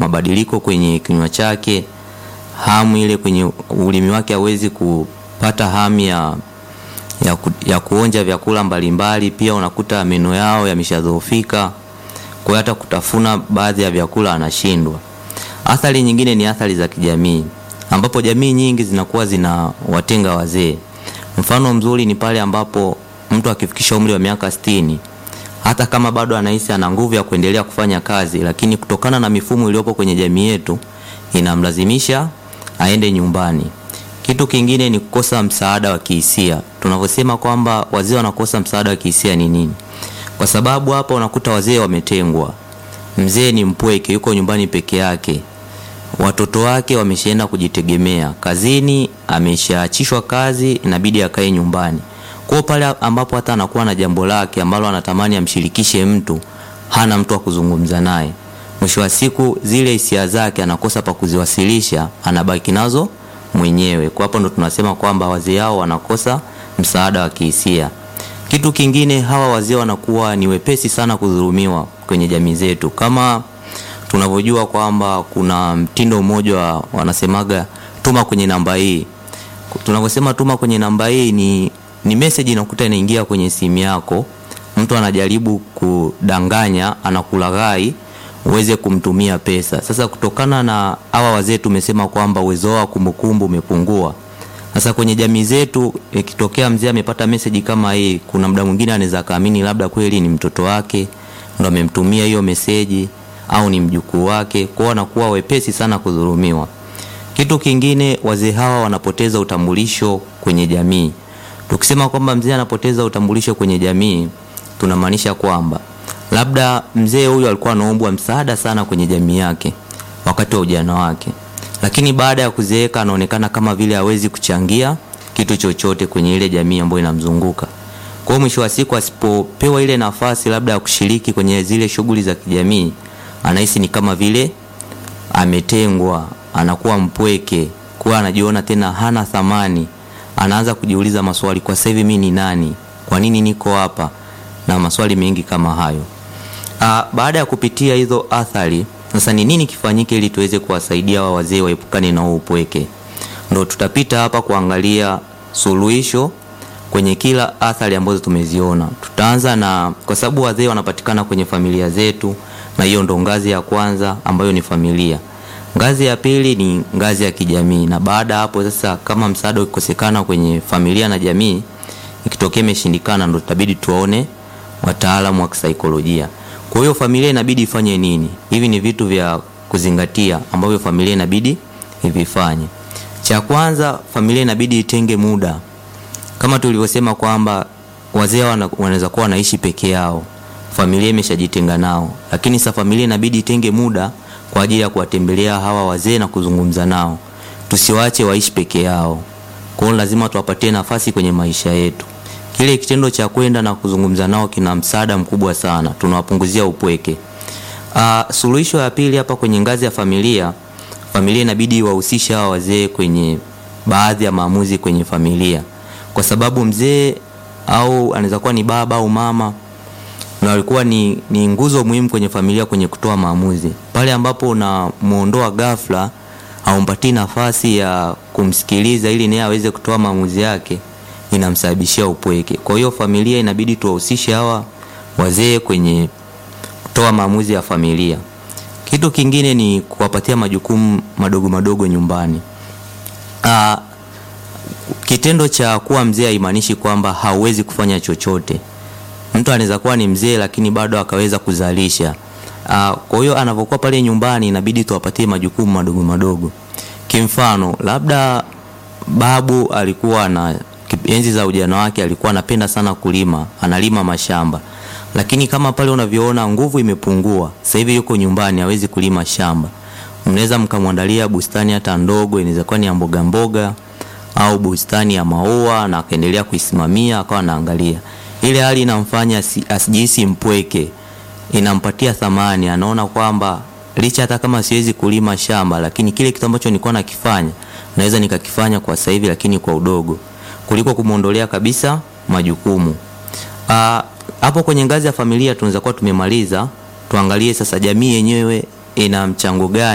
mabadiliko kwenye kinywa chake, hamu ile kwenye ulimi wake, hawezi kupata hamu ya, ya, ku, ya kuonja vyakula mbalimbali. Pia unakuta meno yao yameshadhoofika, kwa hiyo hata kutafuna baadhi ya vyakula anashindwa. Athari nyingine ni athari za kijamii, ambapo jamii nyingi zinakuwa zinawatenga wazee. Mfano mzuri ni pale ambapo mtu akifikisha umri wa miaka sitini hata kama bado anahisi ana nguvu ya kuendelea kufanya kazi, lakini kutokana na mifumo iliyopo kwenye jamii yetu inamlazimisha aende nyumbani. Kitu kingine ni kukosa msaada wa kihisia. Tunavyosema kwamba wazee wanakosa msaada wa kihisia ni nini? Kwa sababu hapa unakuta wazee wametengwa. Mzee ni mpweke, yuko nyumbani peke yake, watoto wake wameshaenda kujitegemea, kazini ameshaachishwa kazi, inabidi akae nyumbani. Kwa pale ambapo hata anakuwa na jambo lake ambalo anatamani amshirikishe mtu, hana mtu wa kuzungumza naye. Mwisho wa siku zile hisia zake anakosa pa kuziwasilisha, anabaki nazo mwenyewe. Kwa hapo ndo tunasema kwamba wazee hao wanakosa msaada wa kihisia. Kitu kingine, hawa wazee wanakuwa ni wepesi sana kudhulumiwa kwenye jamii zetu, kama tunavyojua kwamba kuna mtindo mmoja wa wanasemaga tuma kwenye namba hii. Tunavyosema tuma kwenye namba hii ni ni message inakuta inaingia kwenye simu yako, mtu anajaribu kudanganya, anakulaghai uweze kumtumia pesa. Sasa kutokana na hawa wazee tumesema kwamba uwezo wao wa kumbukumbu umepungua. Sasa kwenye jamii zetu ikitokea mzee amepata message kama hii, kuna muda mwingine anaweza kaamini labda kweli ni mtoto wake ndo amemtumia hiyo message au ni mjukuu wake, kwao wanakuwa wepesi sana kudhulumiwa. Kitu kingine, wazee hawa wanapoteza utambulisho kwenye jamii. Tukisema kwamba mzee anapoteza utambulisho kwenye jamii, tunamaanisha kwamba labda mzee huyu alikuwa anaombwa msaada sana kwenye jamii yake wakati wa ujana wake, lakini baada ya kuzeeka anaonekana kama vile hawezi kuchangia kitu chochote kwenye ile jamii ambayo inamzunguka. Kwa hiyo mwisho wa siku asipopewa ile nafasi labda ya kushiriki kwenye zile shughuli za kijamii, anahisi ni kama vile ametengwa, anakuwa mpweke, kuwa anajiona tena hana thamani anaanza kujiuliza maswali, kwa sasa hivi mimi ni nani? Kwa nini niko hapa? Na maswali mengi kama hayo. Aa, baada ya kupitia hizo athari, sasa ni nini kifanyike ili tuweze kuwasaidia wa wazee waepukane na upweke? Ndo tutapita hapa kuangalia suluhisho kwenye kila athari ambazo tumeziona. Tutaanza na, kwa sababu wazee wanapatikana kwenye familia zetu, na hiyo ndo ngazi ya kwanza ambayo ni familia. Ngazi ya pili ni ngazi ya kijamii, na baada hapo sasa, kama msaada ukikosekana kwenye familia na jamii, ikitokea imeshindikana, ndo tutabidi tuwaone wataalamu wa kisaikolojia. Kwa hiyo familia inabidi ifanye nini? Hivi ni vitu vya kuzingatia ambavyo familia inabidi ivifanye. Cha kwanza, familia inabidi itenge muda, kama tulivyosema kwamba wazee wanaweza kuwa wanaishi peke yao, familia imeshajitenga nao, lakini sasa familia inabidi itenge muda kwa ajili ya kuwatembelea hawa wazee na kuzungumza nao. Tusiwaache waishi peke yao. Kwa hiyo lazima tuwapatie nafasi kwenye maisha yetu. Kile kitendo cha kwenda na kuzungumza nao kina msaada mkubwa sana, tunawapunguzia upweke. Uh, suluhisho ya pili hapa kwenye ngazi ya familia, familia inabidi wahusishe hawa wazee kwenye baadhi ya maamuzi kwenye familia, kwa sababu mzee au anaweza kuwa ni baba au mama na walikuwa ni, ni nguzo muhimu kwenye familia kwenye kutoa maamuzi. Pale ambapo unamuondoa ghafla, haumpatii nafasi ya kumsikiliza ili naye aweze kutoa maamuzi yake, inamsababishia upweke. Kwa hiyo familia inabidi tuwahusishe hawa wazee kwenye kutoa maamuzi ya familia. Kitu kingine ni kuwapatia majukumu madogo madogo nyumbani. Aa, kitendo cha kuwa mzee haimaanishi kwamba hauwezi kufanya chochote. Mtu anaweza kuwa ni mzee lakini bado akaweza kuzalisha. Uh, kwa hiyo anapokuwa pale nyumbani inabidi tuwapatie majukumu madogo madogo. Kimfano, labda babu alikuwa na enzi za ujana wake alikuwa anapenda sana kulima, analima mashamba. Lakini kama pale unavyoona nguvu imepungua, sasa hivi yuko nyumbani hawezi kulima shamba. Mnaweza mkamwandalia bustani hata ndogo, inaweza kuwa ni ya mboga mboga au bustani ya maua na akaendelea kuisimamia akawa anaangalia ile hali inamfanya asijihisi mpweke, inampatia thamani. Anaona kwamba licha hata kama siwezi kulima shamba, lakini kile kitu ambacho nilikuwa nakifanya naweza nikakifanya kwa sasa hivi, lakini kwa udogo, kuliko kumwondolea kabisa majukumu. Hapo kwenye ngazi ya familia tunaweza kuwa tumemaliza. Tuangalie sasa jamii yenyewe ina mchango gani